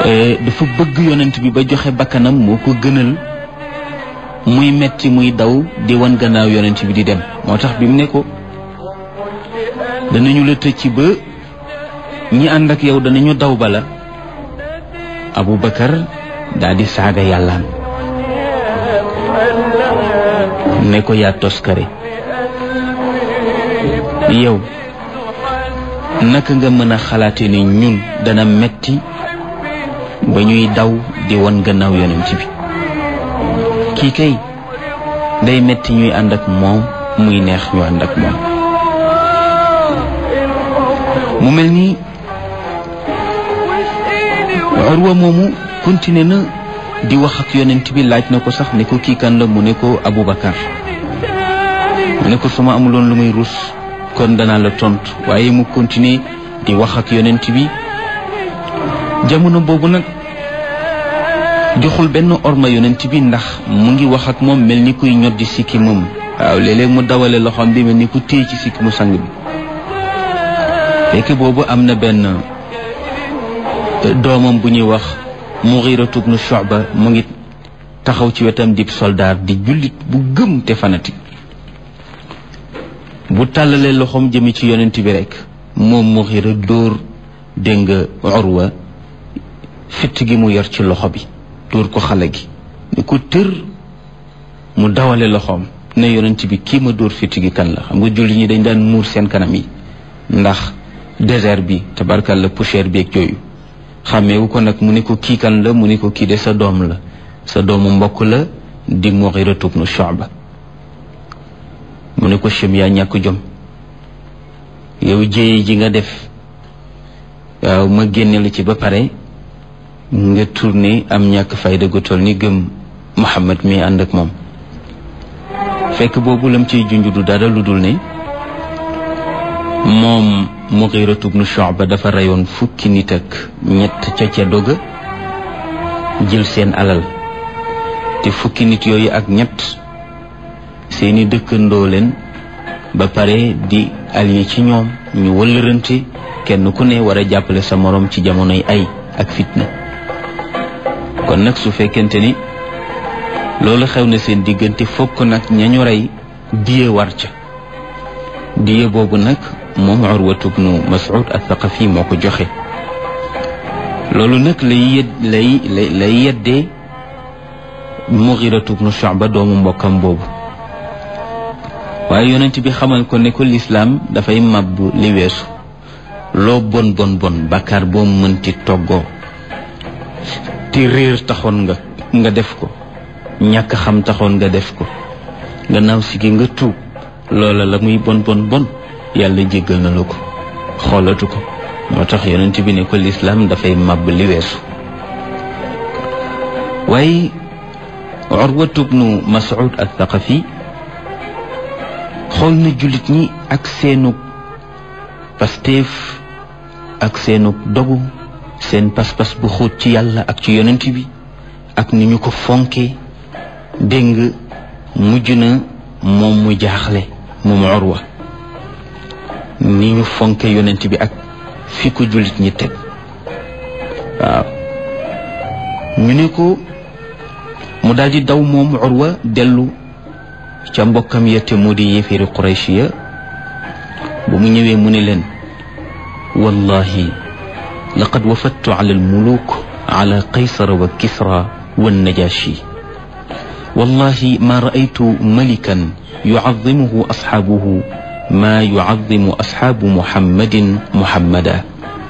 dafa bëgg yonent bi ba joxe bakkanam moo ko gënal muy metti muy daw di wan gannaaw yonent bi di dem moo tax bi mu ne ko danañu la tëj ci ba ñi ànd ak yow danañu daw bala Abu Bakar daal di saaga yàllaam ne ko yaa toskare yow naka nga mën a xalaate ni ñun dana metti ba ñuy daw di won gannaaw yonent bi kii kay day metti ñuy ànd ak moom muy neex ñu ànd ak moom mu mel ni Urwa moomu continué na di wax ak yonent bi laaj na ko sax ne ko kii kan la mu ne ko Aboubacar mu ne ko suma amuloon lu muy rus kon danaa la tontu waaye mu continué di wax ak yonent bi jamono boobu nag joxul benn orma yonent bi ndax mu ngi wax ak moom mel ni kuy ñoddi sikki moom waaw léeg-léeg mu dawale loxoom bi mel ni ku téye ci sikki mu sang bi fekk boobu am na benn doomam bu ñuy wax Mughiratu ibn Shu'ba mu ngi taxaw ci wetam dib soldaar di jullit bu gëm te fanatique bu tàllalee loxoom jëme ci yonent bi rek moom Mughira dóor dégg nga Urwa fitt gi mu yor ci loxo bi dóor ko xale gi ni ko tër mu dawale loxoom ne yonent bi kii ma dóor fitt gi kan la xam nga jullit ñi dañ daan muur seen kanam yi ndax désert bi tabarkal la poussière bi ak yooyu xàmmeewu ko nag mu ne ko kii kan la mu ne ko kii de sa doom la sa doomu mbokk la di Mughira ibn Shu'ba mu ne ko chem yaa ñàkk jom yow jéye ji nga def waaw ma génne la ci ba pare nga tourné am ñàkk fayda gu toll ni gëm Muhammad mi ànd ak moom fekk boobu lam ciy junj du dara lu dul ne moom Mughiratu ibn Shu'ba dafa reyoon fukki nit ak ñett ca ca doga jël seen alal te fukki nit yooyu ak ñett seeni dëkkandoo leen ba pare di allié ci ñoom ñu wëllërante kenn ku ne war a jàppale sa moroom ci jamonoy ay ak fitna kon nag su fekkente ni loolu xew na seen diggante fokk nag ñañu rey diye war ca diye boobu nag moom Urwatu bnu Mas'ud al-Thaqafi moo ko joxe loolu nag lay yed lay lay yeddee Mughiratu bnu Shu'ba doomu mbokkam boobu waaye yonent bi xamal ko ne ko lislaam dafay màbb li weesu loo bon bon bon bàkkaar boo mënti toggoo te réer taxoon nga nga def ko ñàkk xam taxoon nga def ko gannaaw si gi nga tuub loola la muy bon bon bon yàlla jéggal na la ko xoolatu ko moo tax yonent bi ne ko lislaam dafay màbb li weesu waaye Urwatu bnu Mas'ud al-Thaqafi xool na jullit ñi ak seenug pasteef ak seenug dogu seen pas-pas bu xóot ci yàlla ak ci yonent bi ak ni ñu ko fonke dégg nga mujj na moom mu jaaxle moom Urwa ni ñu fonke yonent bi ak fi ko jullit ñi teg waaw ñu ne ko mu daal di daw moom Urwa dellu ca mbokkam yette moo di yéeféeri Quraysh ya ba mu ñëwee mu ne leen wallahi laqad wafattu ala almuluk ala qaysara wa kisra wa najashi wallahi ma raaytu malikan yucadimuhu asxaabuhu ma yucadimu asxaabu muhammadin muhammada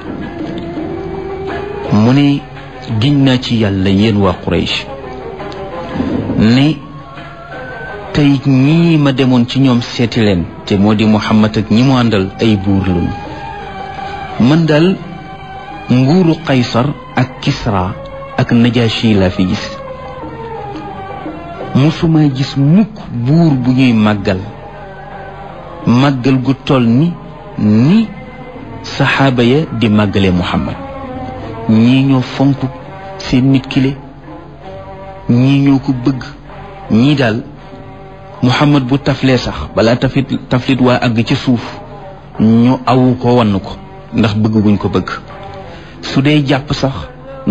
mu ne giñ naa ci yàlla yéen waa Quraysh ne tey ñii ma demoon ci ñoom seeti leen te moo di Muhammad ak ñi mu àndal ay buur lañu man daal nguuru Qaysar ak Kisra ak Najashi laa fi gis musuma gis mukk buur bu ñuy màggal màggal gu toll ni ni saxaaba ya di màggale Muhammad ñii ñoo fonk seen nit kile ñii ñoo ko bëgg ñii daal Muhammad bu taflee sax balaa taflit taflit waa àgg ci suuf ñu awu ko wann ko ndax bëgg guñ ko bëgg su dee jàpp sax